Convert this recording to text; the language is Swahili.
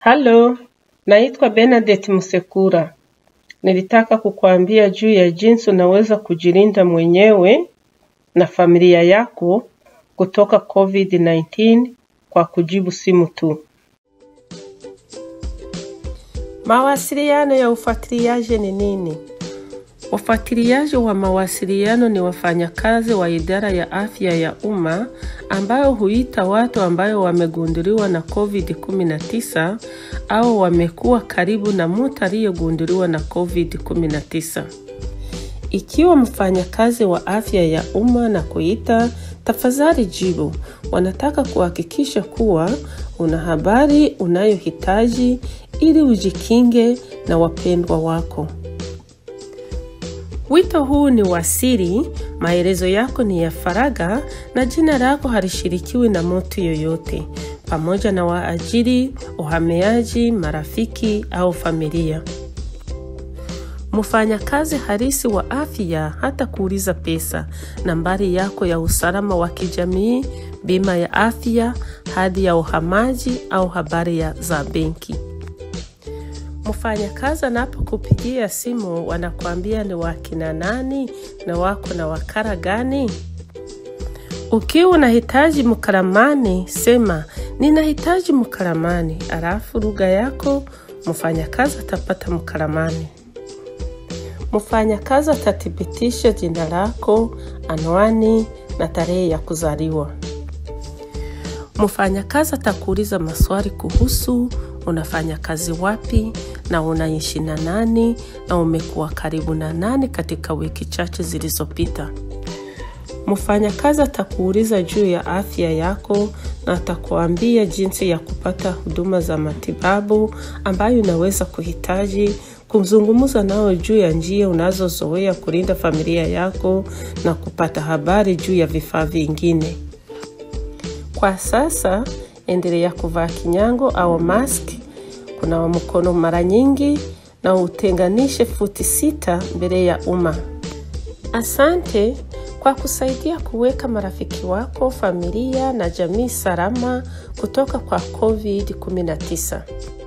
Halo, naitwa Bernadette Musekura. Nilitaka kukuambia juu ya jinsi unaweza kujilinda mwenyewe na familia yako kutoka COVID-19 kwa kujibu simu tu. Mawasiliano ya ufuatiliaji ni nini? Wafuatiliaji wa mawasiliano ni wafanyakazi wa idara ya afya ya umma ambayo huita watu ambayo wamegunduliwa na COVID-19 au wamekuwa karibu na mtu aliyegunduliwa na COVID-19. Ikiwa mfanyakazi wa afya ya umma na kuita, tafadhali jibu. Wanataka kuhakikisha kuwa una habari unayohitaji ili ujikinge na wapendwa wako. Wito huu ni wa siri, maelezo yako ni ya faragha na jina lako halishirikiwi na mtu yoyote, pamoja na waajiri, uhamiaji, marafiki au familia. Mfanyakazi halisi wa afya hata kuuliza pesa, nambari yako ya usalama wa kijamii, bima ya afya, hadi ya uhamaji au habari ya za benki. Mfanyakazi anapokupigia simu wanakuambia ni wakina nani na wako na wakara gani? Ukiwa unahitaji mkalamani, sema ninahitaji mkalamani, alafu lugha yako mfanyakazi atapata mkalamani. Mfanyakazi atathibitisha jina lako, anwani na tarehe ya kuzaliwa. Mfanyakazi atakuuliza maswali kuhusu unafanya kazi wapi na unaishi na nani na umekuwa karibu na nani katika wiki chache zilizopita. Mfanyakazi atakuuliza juu ya afya yako na atakuambia jinsi ya kupata huduma za matibabu ambayo unaweza kuhitaji, kuzungumza nao juu ya njia unazozoea kulinda familia yako na kupata habari juu ya vifaa vingine. Kwa sasa, endelea kuvaa kinyango au mask, kunawa mkono mara nyingi na utenganishe futi sita mbele ya umma. Asante kwa kusaidia kuweka marafiki wako, familia na jamii salama kutoka kwa COVID-19.